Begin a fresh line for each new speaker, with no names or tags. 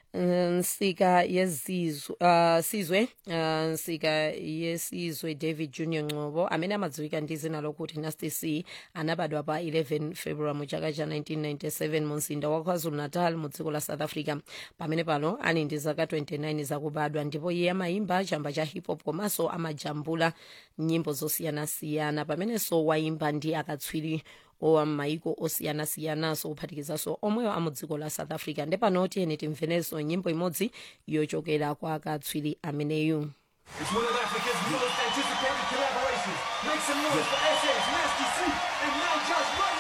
nsika yezizwe uh, sizwe uh, nsika yesizwe david junior ngcobo amene amadziwika ndi zina lokuti nasty c anabadwa pa 11 february mu chaka cha 1997 mu mzinda wa kwazulu natal mu dziko la south africa pamene pano ali ndi zaka 29 zakubadwa ndipo iye amayimba chamba cha hip hop komanso amajambula nyimbo zosiyanasiyana pamenenso wayimba ndi akatswiri owa m'mayiko osiyanasiyananso kuphatikizanso omweyo a mu dziko la south africa ndepano tiyeni timvenenso nyimbo imodzi yochokera kwa akatswiri ameneyu
It's one of Africa's most anticipated collaborations. Make some noise for SS, Nasty C, and now Josh Money.